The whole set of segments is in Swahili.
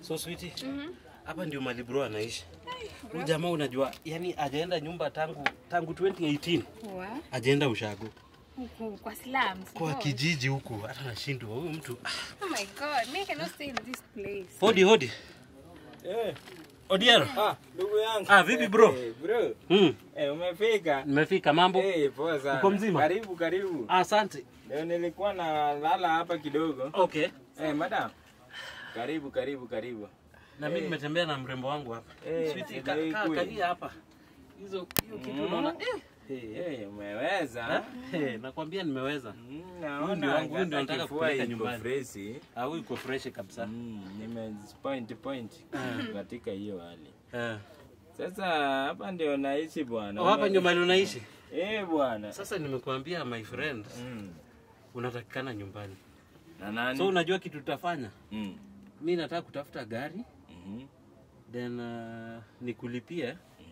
So sweetie. Hapa ndio mali bro anaishi. Huyu jamaa unajua, yani ajaenda nyumba tangu tangu 2018. Wa? Ajaenda ushago. Huku kwa slums. Kwa God. kijiji huku hata nashindwa huyu mtu. Ah, Oh my god, me cannot stay in this place. Hodi hodi. Eh, Odiero. ah, ndugu yangu. Ah, vipi bro? Eh, bro. Mm. Eh, umefika? Nimefika mambo. Eh, poa sana. Uko mzima? Karibu, karibu. Asante. Leo nilikuwa na lala hapa kidogo. Okay. Eh, madam. Karibu, karibu, karibu. Na mimi nimetembea na mrembo wangu hapa. Eh, Sweetie, ndio ka- hii ka- kweli. kalia hapa. Hizo hiyo kitu Mm. unaona? Eh. Eh. Eh, umeweza. Eh, nakwambia nimeweza. Mm, Huyu ndio wangu, huyu ndio hata nataka kifua kupeleka iko nyumbani. freshi. Ah, huyu iko fresh kabisa. Mm, nime point point katika hiyo hali. Eh. Sasa hapa ndio naishi bwana. Oh, hapa ndio mahali unaishi. Eh, bwana. Sasa nimekuambia my friend, Mm. unatakikana nyumbani. Na nani? So unajua kitu tutafanya? Mm. Mi nataka kutafuta gari Mhm. then uh, nikulipie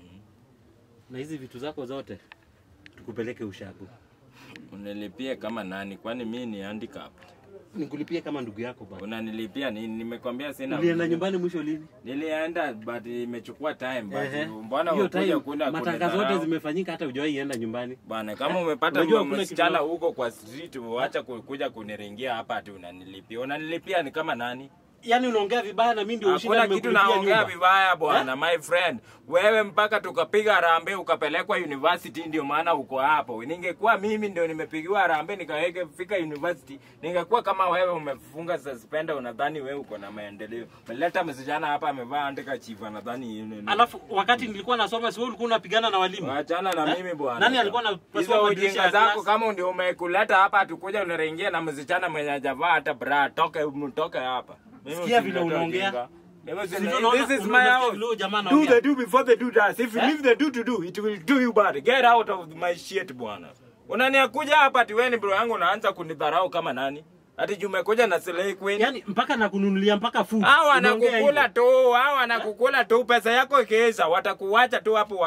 na hizi vitu zako zote tukupeleke ushago. Unilipie kama nani? Kwani mimi ni handicap? Nikulipie kama ndugu yako bana. Unanilipia nini? Nimekwambia sina. Ulienda nyumbani mwisho lini? Nilienda but imechukua time Ehe. but mbona Hiyo ukuja time kuna matangazo yote zimefanyika, hata hujawahi enda nyumbani. bana, kama umepata Unajua mama kuna msichana kitu- huko kwa street, wacha ku- kuja kuniringia hapa ati unanilipia. Unanilipia ni kama nani? Yaani unaongea vibaya na mimi ndio ushinda Hakuna kitu nimekulipia naongea nyumba. vibaya bwana, my friend. Wewe mpaka tukapiga harambee ukapelekwa university, ndio maana uko hapo. Ningekuwa mimi ndio nimepigiwa harambee nikaweke fika university, ningekuwa kama wewe umefunga suspender, unadhani wewe uko na maendeleo. Umeleta msichana hapa amevaa andika chifa, nadhani yeye ni- Alafu wakati nilikuwa nasoma, si wewe ulikuwa unapigana na walimu? Wachana na Eh? mimi bwana. Nani alikuwa anapasua hizo madirisha ujinga ya zako? class? Kama ndio umekuleta hapa, atukuja unaringia na msichana mwenye hajavaa hata bra, toke mtoke hapa. Mimi Sikia vile usinilete unaongea. ujinga. Mimi Sivyo usinilete- unaona- This is my unasikia house. vile huyo jamaa Do anaongea? the do before the do does. If you Eh? leave the do to do, it will do you bad. Get out of my shit bwana. Unaniakuja hapa ati wewe ni bro yangu unaanza kunidharau kama nani? Ati jumekuja na Slay Queen. Yaani mpaka nakununulia mpaka food. Hao Unaongea wanakukula hivyo. tu, hao wanakukula tu, pesa yako ikiisha watakuacha tu hapo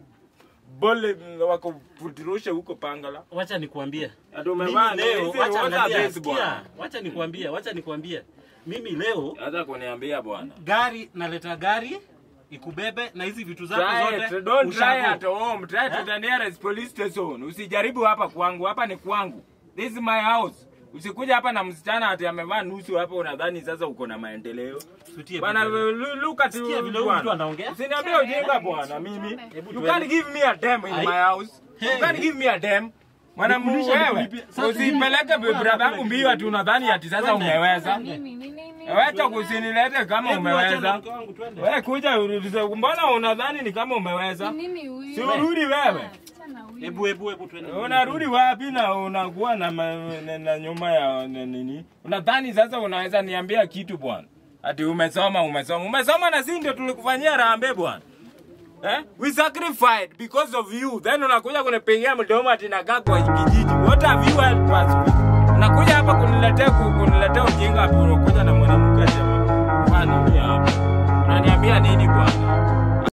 wakubole wakufuturushe huko Pangala. Wacha nikuambie. Ati Mimi umevaa leo, hizi wacha water angalia, base sikia, bwana. wacha nikuambie, wacha nikuambie. Mimi leo Hata kuniambia bwana. gari naleta gari ikubebe na hizi vitu zako Try zote. it. Don't try ushago. at home. Try to Eh? the nearest police station. Usijaribu hapa kwangu. Hapa ni kwangu. This is my house. Usikuja hapa na msichana ati amevaa nusu hapo unadhani sasa uko na maendeleo. Sutie Bwana vitu. lu- look at Sikia you vile huyu mtu anaongea. Usiniambie ujinga bwana mimi. Hebu You tuende. can't give me a damn in Ai. my house. You Hey. can't give me a damn. Mwana mu Nikulisha, wewe. nikulipie. Sasa Usipeleke mimi- brada yangu mbio ati unadhani ati sasa Twende. umeweza. Mimi, mimi, mimi. Wacha kusinilete kama Hebu wacha na umeweza. mke wangu twende. Wewe kuja urudize. Mbona unadhani ni kama umeweza? Ni nini huyu? Si urudi wewe. Achana huyu. Hebu hebu hebu twende. Unarudi wapi na unakuwa na, ma, na, na nyuma ya na nini? Unadhani sasa unaweza niambia kitu bwana? Ati umesoma umesoma. Umesoma na sisi ndio tulikufanyia rambe bwana. Eh? We sacrificed because of you. Then unakuja kunipigia mdomo ati nakaa kwa kijiji. What have you helped us with?